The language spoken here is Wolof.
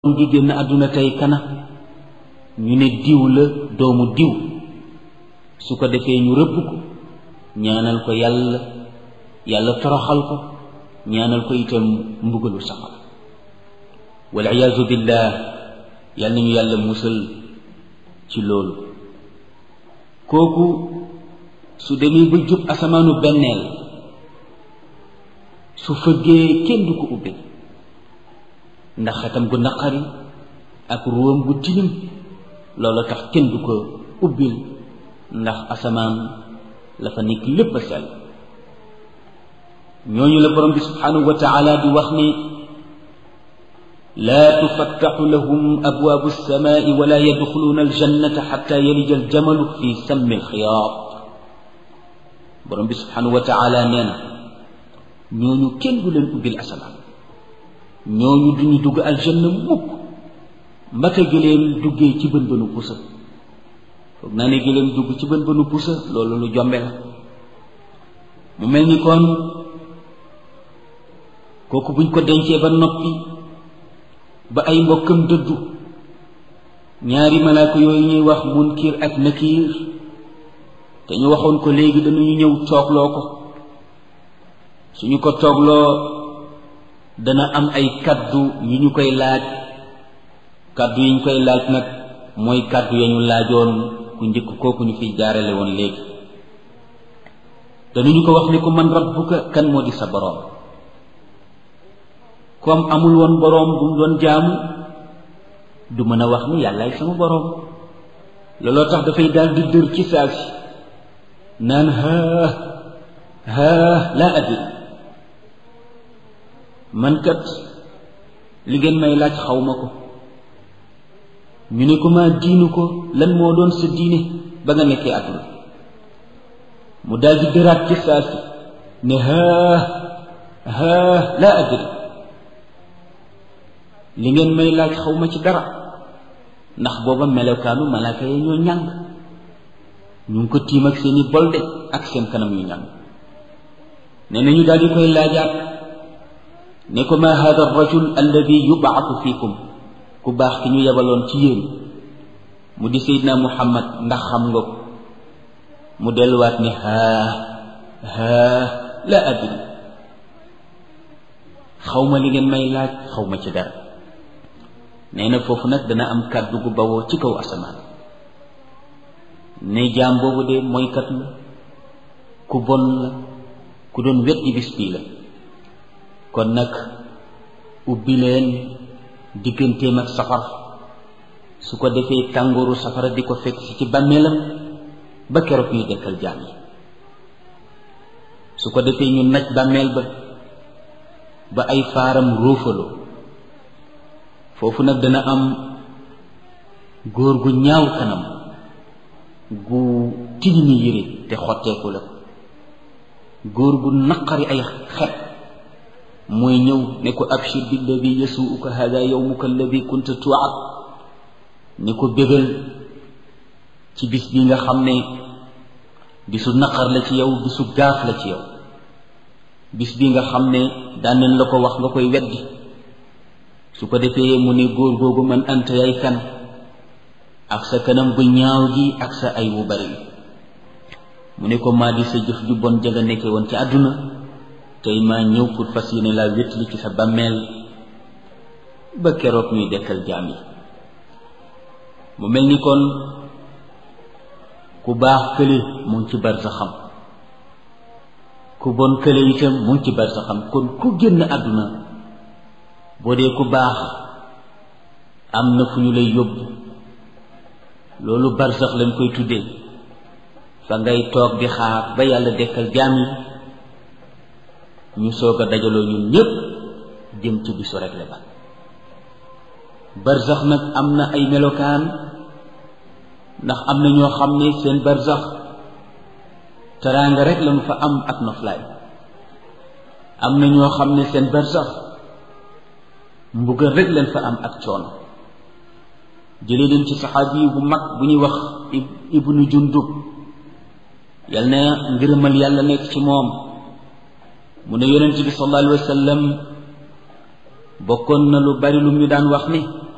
mu ngi génn àdduna tey kana ñu ne diw la doomu diw su ko defee ñu rëbb ko ñaanal ko yàlla yàlla toroxal ko ñaanal ko itam mbugalu safara wal iyaazu billah yàlla nañu yàlla musal ci loolu kooku su demee ba jub asamaanu benneel su fëggee kenn du ko ubbi ndax xetam gu naqari ak ruwam gu tilim loolu tax kenn du ko ubbil ndax asamaan la fa nekk lépp a sell ñooñu la borom bi subhanahu wa taala di wax ne laa tufattaxu lahum abwaabu alsamaai wala yadxuluuna aljannata xatta yalija aljamalu fi sammi alxiyaat borom bi subhanahu wa taala nee na ñooñu kenn du leen ubbil asamaan ñooñu duñu dugg aljanna mukk mbaka gëléem duggee ci bën bënu pusa foog naa ne gëléem dugg ci bën bënu pusa loolu lu jombe la mu mel ni kon kooku buñ ko dencee ba noppi ba ay mbokkam dëddu ñaari malaaka yooyu ñuy wax munkir ak nakiir te ñu waxoon ko léegi dañuy ñëw toogloo ko suñu ko toogloo dana am ay kaddu yu ñu koy laaj kaddu yi ñu koy laaj nag mooy kaddu ya ñu laajoon ku njëkk kooku ñu fiy jaarale woon léegi danañu ko wax ni ko man rabbuka kan moo di sa boroom comme amul woon boroom bu mu doon jaamu du mën a wax ni yàllaay sama boroom looloo tax dafay daal di dër ci saa si naan haa haa laa adri man kat li ngeen may laaj xaw ma ko ñu ne ko maa diinu ko lan moo doon sa diine ba nga nekkee àdduna mu daal di dëraat ci saa si ne haa haa laa adri li ngeen may laaj xaw ma ci dara ndax booba melokaanu malaaka yi ñoo ñàng ñu ngi ko tiim ak seeni bolde ak seen kanam yu ñàng nee na ñu daal di koy laajaat ne ko ma hada rajul alladi yubaatu fiikum ku baax ki ñu yebaloon ci yéen mu di seydina muhammad ndax xam nga ko mu delluwaat ne haa haa la adri xaw ma li ngeen may laaj xaw ma ci dara nee na foofu nag dana am kàddu gu bawoo ci kaw asamaan ne jaam boobu de mooykat la ku bon la ku doon weddi bis bii la kon nag ubbi leen digganteem ak safara su ko defee tàngooru safara di ko fekk si ci bàmmeelam ba keroog ñuy dekkal jaam yi su ko defee ñu naj bàmmeel ba ba ay faaram róofaloo foofu nag dana am góor gu ñaaw kanam gu tilimi yére te xotteeku la góor gu naqari ay xet mooy ñëw ne ko abshir billadi yasuuka hada yowmuka alladi kunta tuwaat ne ko bégal ci bis bi nga xam ne bisu naqar la ci yow bisu gaaf la ci yow bis bi nga xam ne daan nañ la ko wax nga koy weddi su ko defee mu ne góor googu man anta yay kan ak sa kanam bu ñaaw gi ak sa ay wu bari mu ne ko maa di sa jëf ju bon ja nga nekke woon ci àdduna tey maa ñëw pour fas yéene laa wétli ci sa bàmmeel ba keroog ñuy dekkal jaam yi mu mel ni kon ku baax kële mu ngi ci bar sa xam ku bon kële itam mu ngi ci bar sa xam kon ku génn àdduna boo dee ku baax am na fu ñu lay yóbbu loolu barsax lañ koy tuddee fa ngay toog di xaar ba yàlla dekkal jaam yi ñu soog a dajaloo ñun ñépp jëm ci bisu rekle ba barsax nag am na ay melokaan ndax am na ñoo xam ne seen barsax teraanga rek lañu fa am ak noflaay am na ñoo xam ne seen barsax mbugal rek leen fa am ak coono jëlee leen ci saxaabi bu mag bu ñuy wax ibnu jundub yal na ngërëmal yàlla nekk ci moom mu ne yonent bi sallallahu alayhi wa sallam bokkoon na lu bari lu ñu daan wax ni